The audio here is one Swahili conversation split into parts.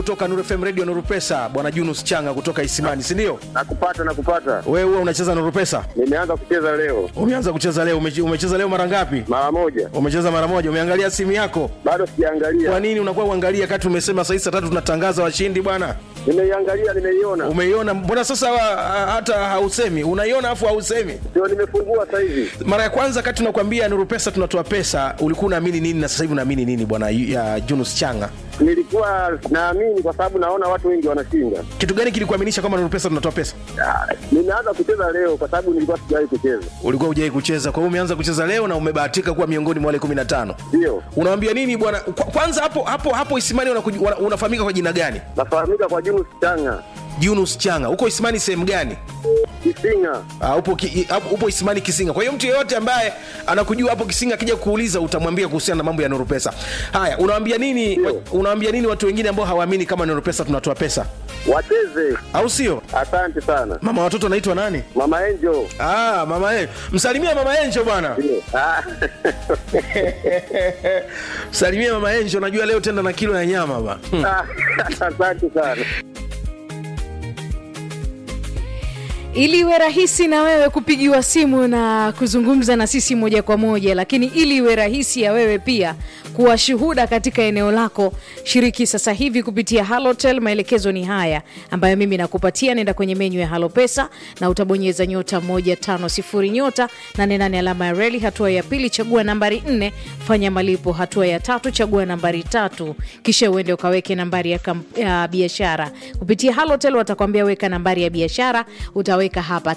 kutoka Nuru FM Radio Nuru Pesa, bwana Junus Changa kutoka Isimani, si ndio? Nakupata, nakupata. Wewe huwa unacheza Nuru Pesa? Nimeanza kucheza leo Umeanza kucheza leo? Umeche- Umecheza leo mara ngapi? mara moja, Umecheza mara moja. Umeangalia simu yako? bado Kwa sijaangalia. nini unakuwa uangalia kati umesema saa hizi saa tatu tunatangaza washindi bwana? Nimeiangalia, nimeiona, Umeiona? Mbona sasa wa- hata hausemi? Unaiona afu hausemi? ndio nimefungua sasa hivi. Mara ya kwanza kati tunakwambia Nuru Pesa tunatoa pesa, ulikuwa unaamini nini na sasa hivi unaamini nini bwana ya Junus Changa? Nilikuwa naamini kwa sababu naona watu wengi wanashinda. Kitu gani kilikuaminisha kama Nuru Pesa tunatoa pesa? Ah, Nimeanza kucheza leo kwa sababu nilikuwa sijawahi kucheza. Ulikuwa hujai kucheza, kwa hiyo umeanza kucheza leo na umebahatika kuwa miongoni mwa wale 15. Ndio Unawambia nini bwana? Kwa- Kwanza hapo hapo hapo Isimani unakuj- wana- unafahamika kwa jina gani? nafahamika kwa Junus Changa Junus Changa. Uko Isimani sehemu gani? Kisinga. Uh, upo, ki, uh, upo Isimani Kisinga. Kwa hiyo mtu yeyote ambaye anakujua hapo Kisinga akija kuuliza utamwambia kuhusiana na mambo ya Nuru Pesa. Haya, unawaambia nini Ndio. unawaambia nini watu wengine ambao hawaamini kama Nuru Pesa tunatoa pesa? Wacheze. Au sio? Asante sana Mama watoto anaitwa nani? Mama Angel. Ah, mama Enjo. Msalimia mama Enjo bwana. Ndio. Ah, Msalimia mama Enjo, najua leo tenda na kilo ya nyama ba. Hmm. ah, Asante sana. ili iwe rahisi na wewe kupigiwa simu na kuzungumza na sisi moja kwa moja lakini ili iwe rahisi ya wewe pia kuwa shuhuda katika eneo lako shiriki sasa hivi kupitia halotel maelekezo ni haya ambayo mimi nakupatia nenda kwenye menyu ya halo pesa na utabonyeza nyota 150 nyota 88 alama ya reli hatua ya pili chagua nambari 4 fanya malipo hatua ya tatu chagua nambari tatu kisha uende ukaweke nambari ya, kamp- ya biashara kupitia halotel watakwambia weka nambari ya biashara utaweka hapa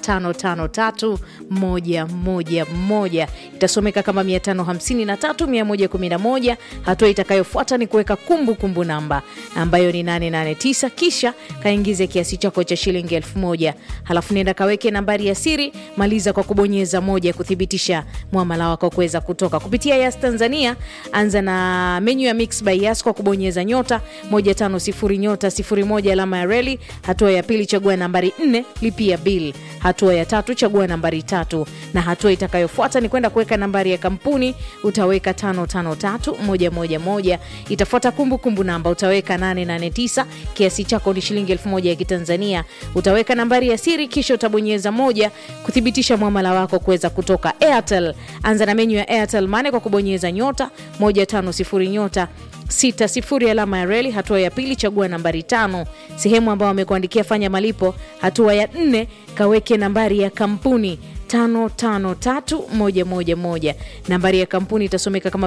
553111 itasomeka kama 553111 hatua itakayofuata ni kuweka kumbukumbu namba ambayo ni 889 kisha kaingize kiasi chako cha shilingi 1000 halafu nenda kaweke nambari ya siri maliza kwa kubonyeza moja kuthibitisha mwamala wako kuweza kutoka kupitia yas tanzania anza na menyu ya mix by yas kwa kubonyeza nyota 150 nyota 01 alama ya reli hatua ya pili chagua nambari 4 lipia bill hatua ya tatu chagua nambari tatu na hatua itakayofuata ni kwenda kuweka nambari ya kampuni utaweka 553111 itafuata kumbukumbu namba utaweka 889 kiasi chako ni shilingi 1000 ya kitanzania utaweka nambari ya siri kisha utabonyeza moja kuthibitisha mwamala wako kuweza kutoka airtel anza na menyu ya airtel mane kwa kubonyeza nyota 150 nyota 60 alama ya reli hatua ya pili chagua nambari tano sehemu ambayo amekuandikia fanya malipo hatua ya nne kaweke nambari ya kampuni 553111 nambari ya kampuni itasomeka kama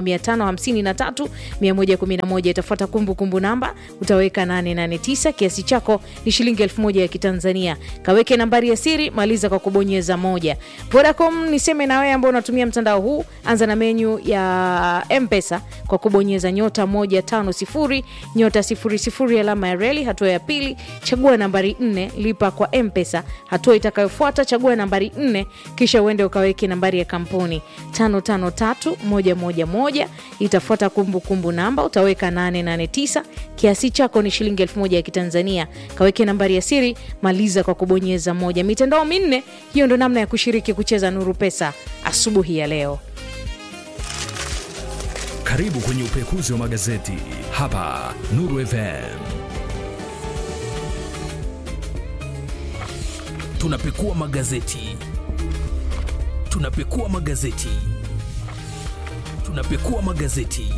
553111 itafuata kumbukumbu namba utaweka 889 kiasi chako ni shilingi 1000 ya kitanzania kaweke nambari ya siri maliza kwa kubonyeza moja vodacom niseme na wewe ambao unatumia mtandao huu anza na menyu ya mpesa kwa kubonyeza nyota 150 nyota 00 alama ya reli hatua ya pili chagua nambari 4 lipa kwa mpesa hatua itakayofuata chagua nambari 4 kisha uende ukaweke nambari ya kampuni 553111 itafuata kumbukumbu namba utaweka 889 kiasi chako ni shilingi 1000 ya kitanzania kaweke nambari ya siri maliza kwa kubonyeza moja mitandao minne hiyo ndo namna ya kushiriki kucheza nuru pesa asubuhi ya leo Karibu kwenye upekuzi wa magazeti hapa Nuru FM. Tunapekua magazeti, tunapekua magazeti, tunapekua magazeti.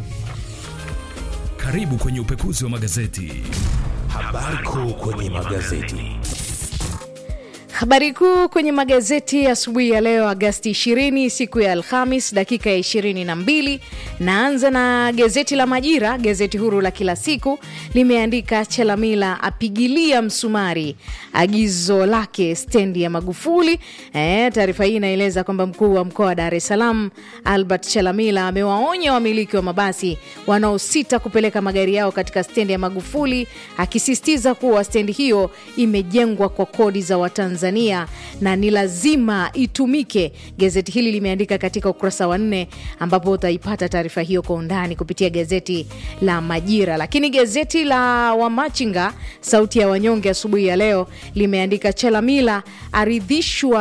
Karibu kwenye upekuzi wa magazeti. Habari kuu kwenye magazeti. Habari kuu kwenye magazeti asubuhi ya leo Agasti 20 siku ya Alhamis dakika ya 22. Naanza na gazeti la Majira, gazeti huru la kila siku limeandika Chelamila apigilia msumari agizo lake stendi ya Magufuli. E, taarifa hii inaeleza kwamba mkuu wa mkoa wa Dar es Salaam Albert Chelamila amewaonya wamiliki wa mabasi wanaosita kupeleka magari yao katika stendi ya Magufuli, akisisitiza kuwa stendi hiyo imejengwa kwa kodi za Watanzania na ni lazima itumike. Gazeti hili limeandika katika ukurasa wa nne, ambapo utaipata taarifa hiyo kwa undani kupitia gazeti la Majira. Lakini gazeti la Wamachinga, sauti ya wanyonge, asubuhi ya leo limeandika Chelamila aridhishwa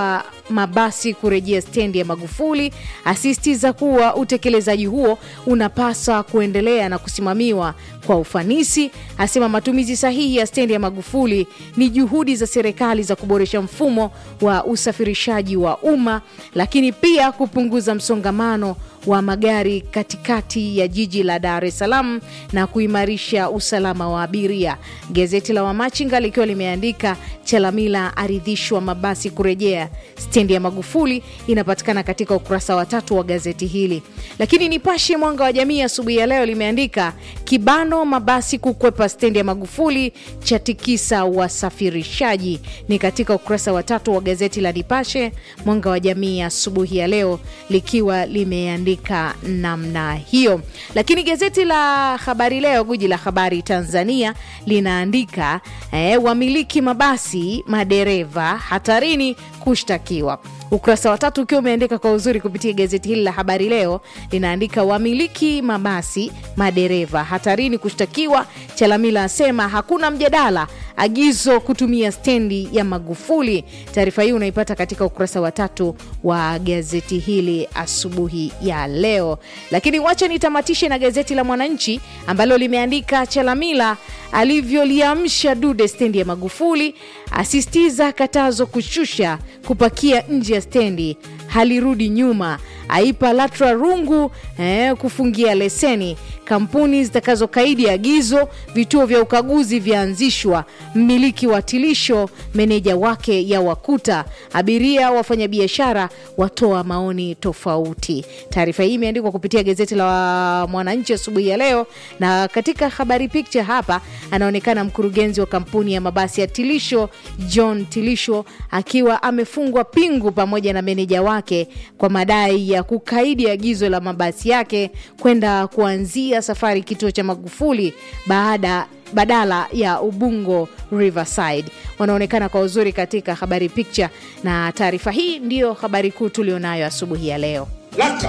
mabasi kurejea stendi ya Magufuli, asisitiza kuwa utekelezaji huo unapaswa kuendelea na kusimamiwa kwa ufanisi. Asema matumizi sahihi ya stendi ya Magufuli ni juhudi za serikali za kuboresha mfumo wa usafirishaji wa umma, lakini pia kupunguza msongamano wa magari katikati ya jiji la Dar es Salaam na kuimarisha usalama wa abiria. Gazeti la Wamachinga likiwa limeandika Chalamila aridhishwa mabasi kurejea stendi ya Magufuli, inapatikana katika ukurasa wa tatu wa gazeti hili. Lakini Nipashe Mwanga wa Jamii asubuhi ya leo limeandika kibano mabasi kukwepa stendi ya Magufuli cha tikisa wasafirishaji, ni katika ukurasa wa tatu wa gazeti la Nipashe Mwanga wa Jamii asubuhi ya leo likiwa limeandika namna hiyo. Lakini gazeti la Habari Leo, guji la habari Tanzania, linaandika eh, wamiliki mabasi madereva hatarini kushtakiwa. Ukurasa wa tatu ukiwa umeandika kwa uzuri kupitia gazeti hili la Habari Leo linaandika wamiliki mabasi madereva hatarini kushtakiwa. Chalamila asema hakuna mjadala, agizo kutumia stendi ya Magufuli. Taarifa hii unaipata katika ukurasa wa tatu wa gazeti hili asubuhi ya leo. Lakini wacha nitamatishe na gazeti la Mwananchi ambalo limeandika Chalamila alivyoliamsha dude stendi ya Magufuli, asisitiza katazo kushusha kupakia nje ya stendi halirudi nyuma, aipa LATRA rungu eh, kufungia leseni. Kampuni zitakazokaidi agizo, vituo vya ukaguzi vyaanzishwa. Mmiliki wa tilisho, meneja wake ya wakuta. Abiria, wafanyabiashara watoa maoni tofauti. Taarifa hii imeandikwa kupitia gazeti la Mwananchi asubuhi ya leo, na katika habari picture hapa anaonekana mkurugenzi wa kampuni ya mabasi ya Tilisho John Tilisho akiwa amefungwa pingu pamoja na meneja wake kwa madai ya kukaidi agizo la mabasi yake kwenda kuanzia safari kituo cha Magufuli baada badala ya Ubungo Riverside. Wanaonekana kwa uzuri katika habari picture, na taarifa hii ndiyo habari kuu tulionayo asubuhi ya leo. LATRA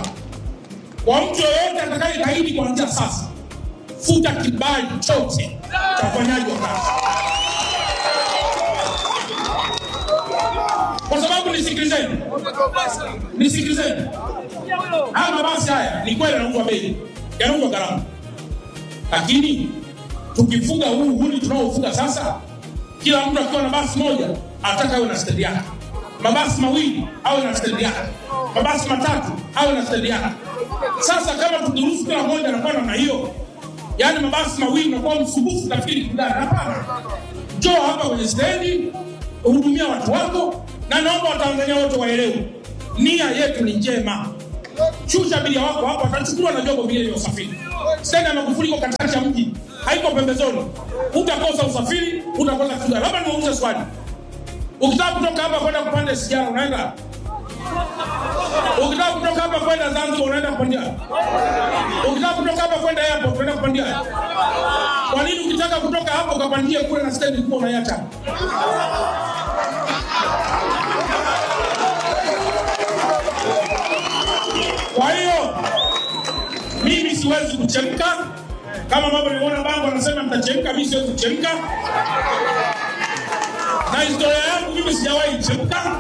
kwa mtu yoyote atakayekaidi kuanzia sasa, futa kibali chote cha ufanyaji wa kazi, kwa sababu nisikilizeni, nisikilizeni, haya mabasi haya ni kweli yanauzwa bei, yanauzwa gharama, lakini tukifuga huu uhuni tunaofuga sasa, kila mtu akiwa na basi moja anataka awe na stendi yake, mabasi mawili awe na stendi yake, mabasi matatu awe na stendi yake. Sasa kama tukiruhusu kila mmoja anakuwa namna hiyo, yaani mabasi mawili nakuwa msumbufu, nafikiri kudana. Hapana, njoo hapa kwenye stendi, hudumia watu wako, na naomba Watanzania wote waelewe nia yetu ni njema. Shusha abiria wako hapo, atachukuliwa na vyombo vile vya usafiri. Stendi ya Magufuli iko katikati ya mji, haiko pembezoni. Utakosa usafiri, utakosa kufika. Labda niwaulize swali, ukitaka kutoka hapa kwenda kupanda sijara unaenda ukitaka kutoka hapa kwenda Zanzibar unaenda kupandia ukitaka kutoka hapa kwenda airport unaenda kupandia kwa nini ukitaka kutoka hapo ukapandie kule na stendi kubwa unaiacha kwa hiyo mimi siwezi kuchemka kama mambo niliona bango anasema mtachemka mimi siwezi kuchemka na historia yangu mimi sijawahi chemka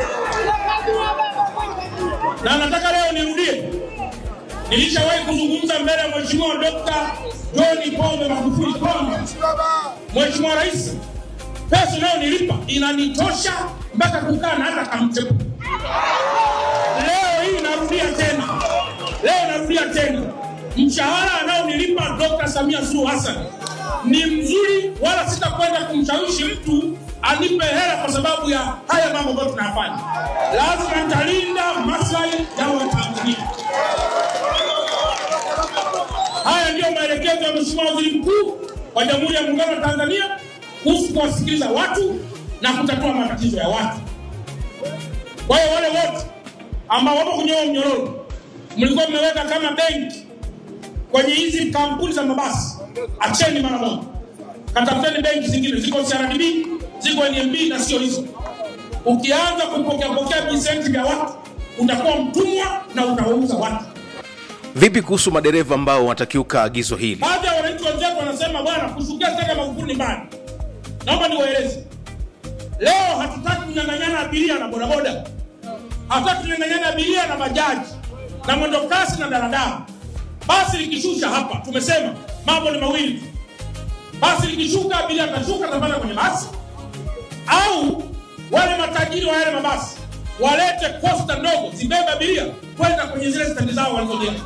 na nataka leo nirudie, nilishawahi kuzungumza mbele ya Mheshimiwa Dr. John Pombe Magufuli kwamba Mheshimiwa Rais, pesa unayonilipa inanitosha mpaka kukaa na hata kamchepo. Leo hii narudia tena, leo narudia tena, mshahara anaonilipa Dr. Samia Suluhu Hassan ni mzuri, wala sitakwenda kumshawishi mtu anipe hela kwa sababu ya haya mambo ambayo tunayafanya. Lazima nitalinda maslahi ya Watanzania. Haya ndiyo maelekezo ya Mheshimiwa Waziri Mkuu wa Jamhuri ya Muungano wa Tanzania kuhusu kuwasikiliza watu na kutatua matatizo ya watu. Kwa hiyo wale wote ambao wapo kwenye huo mnyororo, mlikuwa mmeweka kama benki kwenye hizi kampuni za mabasi, acheni mara moja, katafuteni benki zingine, ziko CRDB, ziko NMB na sio hizo. Ukianza kupokea pokea visenti vya watu, utakuwa mtumwa na utawauza watu. vipi kuhusu madereva ambao watakiuka agizo hili Baadhi ya wananchi wenzetu wanasema bwana, kushukia stendi ya Magufuli ni mbaya. Naomba niwaeleze leo, hatutaki kunyang'anyana abiria na bodaboda. hataki tunyang'anyana abiria na bajaji na mwendokasi na daladala. Basi likishusha hapa, tumesema mambo ni mawili tu. Basi likishuka, abiria atashuka, atapanda kwenye basi, au wale matajiri wa yale mabasi walete kosta ndogo zibebe abiria kwenda kwenye zile stendi zao walizojenga.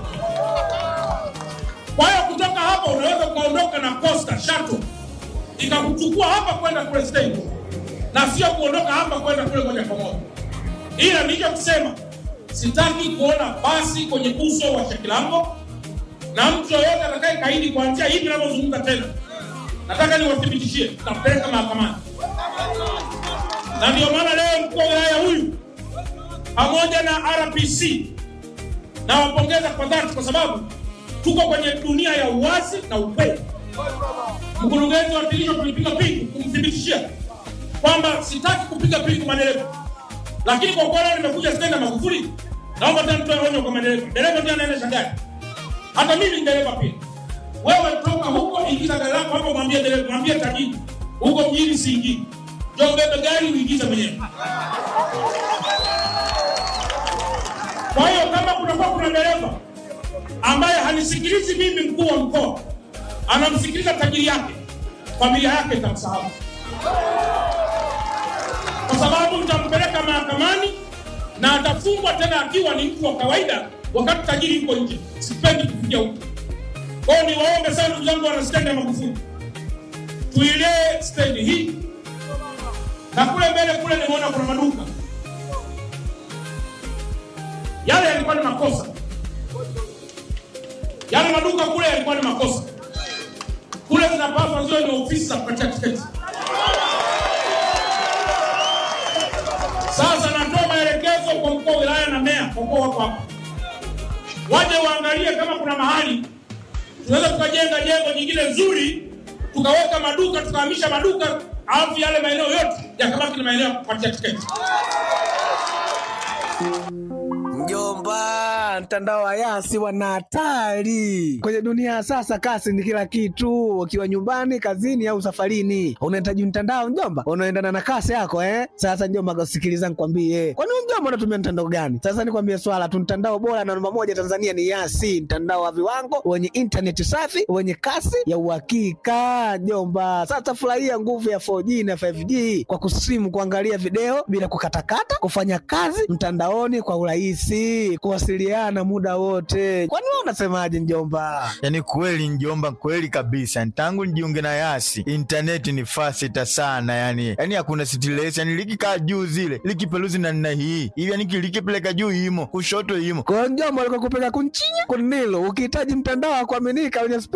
Kwa hiyo kutoka hapa unaweza ukaondoka na costa shuttle ikakuchukua hapa kwenda kule stendi, na sio kuondoka hapa kwenda kule moja kwa moja. Ila nilichokisema, sitaki kuona basi kwenye uso wa Shekilango, na mtu yoyote atakaye kaidi kuanzia hivi ninavyozungumza tena, nataka niwathibitishie, tutapeleka mahakamani. Na ndio maana leo mkuu wa wilaya huyu pamoja na RPC nawapongeza kwa dhati, kwa sababu tuko kwenye dunia ya uwazi na ukweli. Mkurugenzi wa TIRISHO tulipiga pingu kumthibitishia kwamba sitaki kupiga pingu madereva, lakini kwa kuwa leo nimekuja stendi ya Magufuli, naomba tena nitoe onyo kwa madereva. Dereva ndiye anaendesha gari, hata mimi ni dereva pia. Wewe toka huko, ingiza gari lako hapo, mwambie dereva, mwambie tajiri huko mjini siingii, njoo ubebe gari uingize mwenyewe. Kwa hiyo kama kunakuwa kuna dereva ambaye hanisikilizi mimi mkuu wa mkoa, anamsikiliza tajiri yake, familia yake itamsahau, kwa sababu nitampeleka mahakamani na atafungwa tena akiwa ni mtu wa kawaida, wakati tajiri yuko nje. Sipendi kufikia huko. Kwa hiyo niwaombe sana ndugu zangu, wana stendi ya Magufuli, tuilee stendi hii, na kule mbele kule nimeona kuna maduka yale yalikuwa ni makosa, yale maduka kule yalikuwa ni makosa. Kule zinapaswa ziwe ni ofisi za kupatia tiketi. Sasa natoa maelekezo kwa mkuu wa wilaya na meya, kwa kuwa wako hapa, waje waangalie kama kuna mahali tunaweza tukajenga jengo jingine nzuri, tukaweka maduka, tukahamisha maduka, alafu yale maeneo yote yakabaki ni maeneo ya kupatia tiketi. Mjomba, mtandao wa Yasi wana hatari kwenye dunia ya sasa. Kasi ni kila kitu, ukiwa nyumbani, kazini au safarini, unahitaji mtandao mjomba, unaendana na kasi yako eh. Sasa mjomba, sikiliza nikwambie, kwani wewe mjomba unatumia mtandao gani? Sasa nikwambie swala tu, mtandao bora na namba moja Tanzania ni Yasi, mtandao wa viwango wenye intaneti safi wenye kasi ya uhakika mjomba. Sasa furahia nguvu ya 4G na 5G kwa kusimu, kuangalia video bila kukatakata, kufanya kazi mtandaoni kwa urahisi, kuwasiliana muda wote. Kwani wewe unasemaje mjomba? Yaani kweli njomba, kweli kabisa. Tangu nijiunge na Yasi intaneti ni fasita sana, yani yani hakuna stress, yani likikaa juu zile likipeluzi na nina hii hivi, yani likipeleka juu imo kushoto imo Kwa hiyo mjomba, alikuwa kupeka kunchinya kunilo, ukihitaji mtandao wa kuaminika wenye